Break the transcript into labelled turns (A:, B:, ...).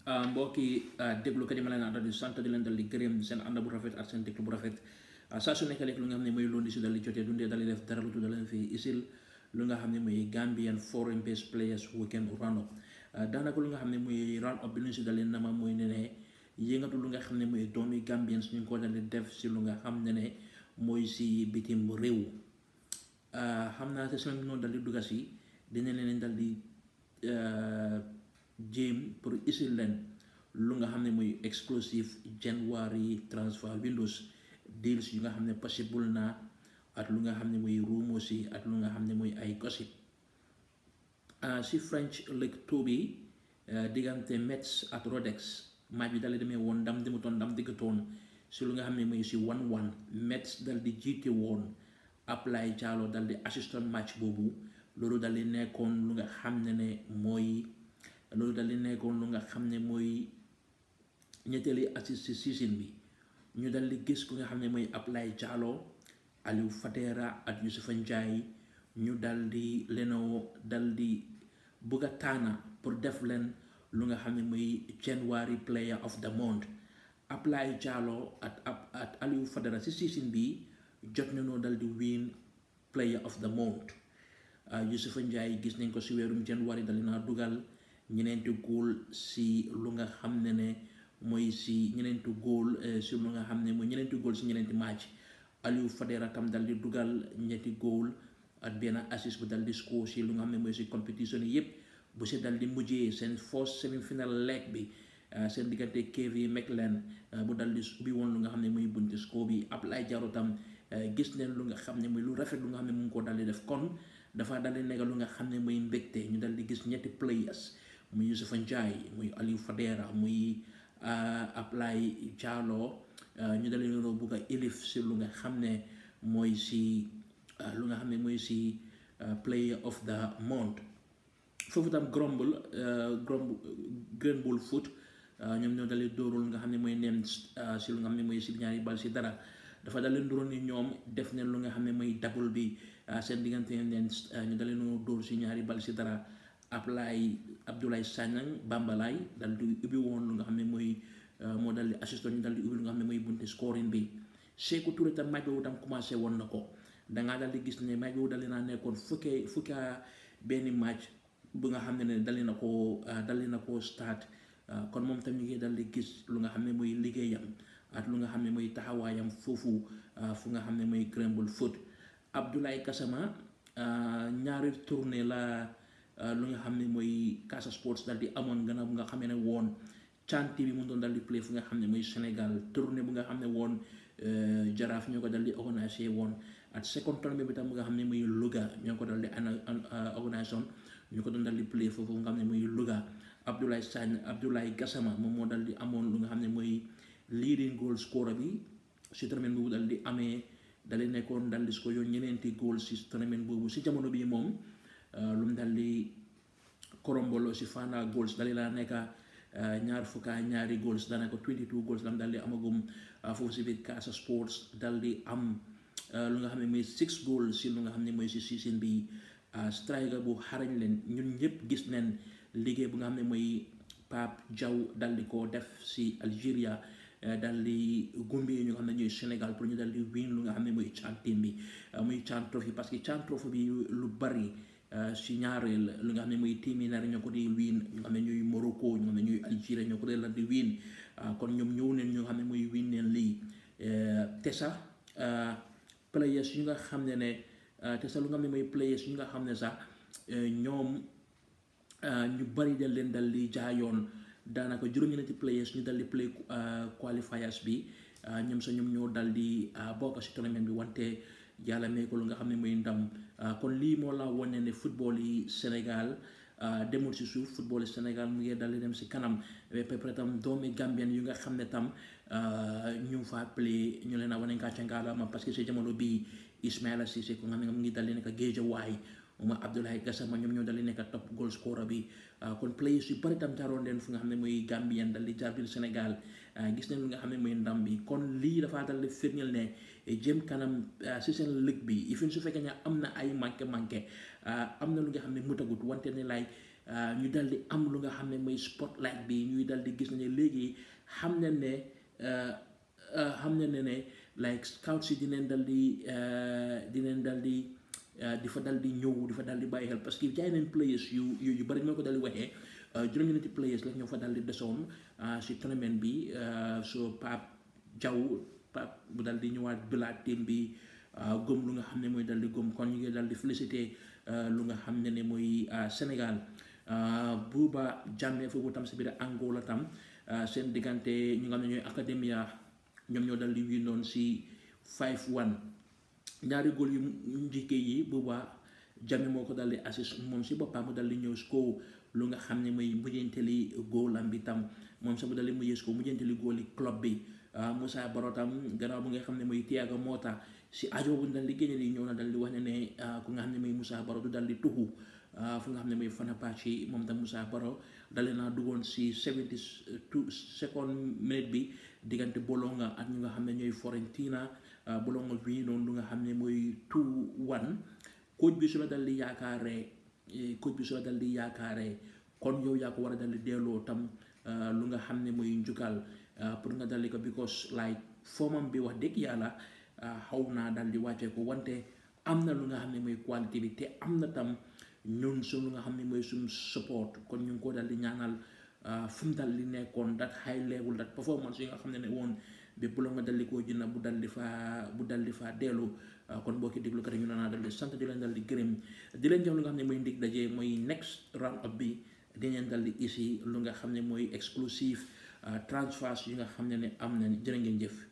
A: mbokki déglu kat yi ma leen àndal di sant di leen dal di gërëm seen ànd bu rafet ak seen déglu bu rafet saa su nekk rek lu nga xam ne mooy loolu si dal di jotee dundee dal di def dara lu tudd leen fi isil lu nga xam ne mooy Gambian foreign based players weekend round up daanaka lu nga xam ne mooy round up bi lu ñu si dalee nama mooy ne ne yëngatu lu nga xam ne mooy doomi Gambians ñu ngi ko dal di def si lu nga xam ne ne mooy si bitim réew xam naa te seen noonu dal di dugga si dina leen dal di jéem pour isil leen lu nga xam ne mooy exclusive January transfer windows deals yu nga xam ne possible na at lu nga xam ne mooy rumors yi at lu nga xam ne mooy ay gossip si French League Two bi diggante Metz ak Rodex match bi dal di demee woon ndam demutoon ndam diggatoon si lu nga xam ne mooy si one one Metz dal di jiite woon Ablaye Diallo dal di assistant match boobu loolu dal di nekkoon lu nga xam ne ne mooy loolu dal di nekkoon lu nga xam ne mooy ñetteeli assist si season bi ñu dal di gis ku nga xam ne mooy Ablaye Diallo Aliou Fadera ak Youssoufa Ndiaye ñu dal di lenoo dal di bëgg a taana pour def leen lu nga xam ne mooy January player of the month Ablaye Diallo at at Aliou Fadera si season bi jot nañoo dal di win player of the month Youssoufa Ndiaye gis nañ ko si weerum January dal naa dugal ñeneenti góol si lu nga xam ne ne mooy si ñeneenti góol si lu nga xam ne mooy ñeneenti góol si ñeneenti match Aliou Fadera tam dal di dugal ñetti góol ak benn assist bu dal di score si lu nga xam ne mooy si compétition yi yëpp bu si dal di mujjee seen first semi final leg bi seen diggante KV Mechelen bu dal di ubbi woon lu nga xam ne mooy bunti score bi Ablaye Diallo tam gis neen lu nga xam ne mooy lu rafet lu nga xam ne mu ngi ko dal di def kon dafa dal di nekk lu nga xam ne mooy mbégte ñu dal di gis ñetti players muy Youssoufa Ndiaye muy Aliou Fadera muy Ablaye Diallo ñu dal di leen bugg a élif si lu nga xam ne mooy si lu nga xam ne mooy si player of the month foofu tam Grumble Grumble Green Bull Foot ñoom ñoo dal di dóorul nga xam ne mooy neen si lu nga xam ne mooy si ñaari bal si dara dafa dal leen dóoroon ni ñoom def neen lu nga xam ne mooy double bi seen diggante neen ñu dal leen dóor si ñaari bal si dara Ablaye Abdoulaye Sagnang Bambalay dal di ubbi woon lu nga xam ne mooy moo dal di assistant ñu dal di ubbi lu nga xam ne mooy bunte scoring bi Sékou Touré tam match boobu tam commencé woon na ko dangaa dal di gis ne match boobu dal di naa nekkoon fukkee fukka benn match bu nga xam ne ne dali na koo dali na koo start kon moom tam ñu ngi dal di gis lu nga xam ne mooy liggéeyam ak lu nga xam ne mooy taxawaayam foofu fu nga xam ne mooy Greenville Foot Abdoulaye Gassama ñaari tournée la lu nga xam ne mooy Casa Sports dal di amoon gannaaw bu nga xamee ne woon canti bi mu doon dal di play fu nga xam ne mooy Sénégal tournée bu nga xam ne woon jaraaf ñoo ko dal di organisé woon ak second tournée bi tam bu nga xam ne muy Louga ñoo ko dal di organisé woon ñu ko doon dal di play foofu nga xam ne muy Louga Abdoulaye Sagne Abdoulaye Gassama moom moo dal di amoon lu nga xam ne mooy leading goal scorer bi si tournée boobu dal di amee dal di nekkoon dal di score yoon ñeneenti goal si tournée boobu si jamono bii moom lu mu dal di korombolo si Fana goals dal di laa nekka ñaar fukka ñaari goals daanaka 22 goals lam dal di amagum foofu si biir Casa Sports dal di am lu nga xam ne mooy six goals si lu nga xam ne mooy si season bi striker bu xarañ leen ñun ñëpp gis neen liggéey bu nga xam ne mooy Pape Diaw dal di ko def si Algeria dal di gumbi ñu nga xam ne ñooy Sénégal pour ñu dal di win lu nga xam ne mooy CHAN team bi muy CHAN trophy parce que CHAN trophy bi lu bari si ñaareel lu nga xam ne mooy team yi nar ñoo ko di win ñu nga xam ne ñooy Morocco ñu nga xam ne ñooy Algeria ñoo ko dee la di win kon ñoom ñëw neen ñu nga xam ne mooy win neen lii te sax players yu nga xam ne ne te sax lu nga xam ne mooy players yu nga xam ne sax ñoom ñu bari dal leen dal di jaayoon daanaka juróom-ñeenti players ñu dal di play qualifiers bi ñoom sax ñoom ñoo dal di bokk si tournament bi wante yàlla may ko lu nga xam ne mooy ndam kon lii moo la wane ne football yi Sénégal demul si suuf football yi Sénégal mu ngi dal di dem si kanam ba pare tam doomi Gambien yu nga xam ne tam ñu fa play ñu leen a wane ngàcce ngaalama parce que si jamono bii Ismaila Cissé ko nga xam ne mu ngi dal di nekk Géejawaay moom Abdoulaye Gassama ñoom ñoo dal di nekk top goal scorer bi kon players yu bari tam jaaroon leen fu nga xam ne mooy Gambien dal di jaar biir Sénégal gis nañ lu nga xam ne mooy ndam bi kon lii dafa dal di firndeel ne jëm kanam si seen ligue bi ifin su fekkee ne am na ay manqué manqué am na lu nga xam ne mutagut wante ne lay ñu dal di am lu nga xam ne mooy spotlight bi ñuy dal di gis ne léegi xam ne ne xam ne ne ne like scout si dinañ dal di dinañ dal di di fa dal di ñëw di fa dal di bàyyi xel parce que jaay nañ players yu yu yu bari ñoo ko dal di waxee juróom-ñeenti players la ñoo fa dal di desoon si tournament bi so Pape Jaw Pape bu dal di ñëwaat bilaat team bi gëm lu nga xam ne mooy dal di gëm kon ñu ngi dal di félicité lu nga xam ne ne mooy Sénégal Buuba Jammeh foofu tam si biir Angola tam seen diggante ñu nga xam ne ñooy academia ñoom ñoo dal di windoon si 5-1 ñaari góol yu njëkkee yi Buuba Jammeh moo ko dal di assist moom si boppam mu dal di ñëw score lu nga xam ne mooy mujjanteli góolam bi tam moom sax mu dal di mujjee score mujjanteli góoli club bi Moussa Baro tam gannaaw bu nga xam ne mooy Thiago Motta si ajo bu dal di génne li ñëw na dal di wax ne ne ku nga xam ne mooy Moussa Baro du dal di tuxu fu nga xam ne mooy Fenerbahçe moom tam Moussa Baro dale naa duggoon si 72 second minute bi diggante Bologna ak ñu nga xam ne ñooy Fiorentina Bologna bi noonu lu nga xam ne mooy 2-1 coach bi su la dal di yaakaaree coach bi su la dal di yaakaaree kon yow yaa ko war a dal di delloo tam lu nga xam ne mooy njukkal pour nga dal di ko because like formam bi wax dëgg yàlla xaw naa dal di wàccee ko wante am na lu nga xam ne mooy qualité bi te am na tam ñun suñ lu nga xam ne mooy suñ support kon ñu ngi ko dal di ñaanal fu mu dal di nekkoon that high level that performance yi nga xam ne ne woon bi bu la nga dal di koo jënd bu dal di faa bu dal di faa dellu kon boo ki déglu kat ñu naa dal di sant di leen dal di gërëm di leen jox lu nga xam ne mooy ndig daje mooy next round up bi dinañ dal di isi lu nga xam ne mooy exclusive transfers yi nga xam ne ne am na jërë ngeen jëf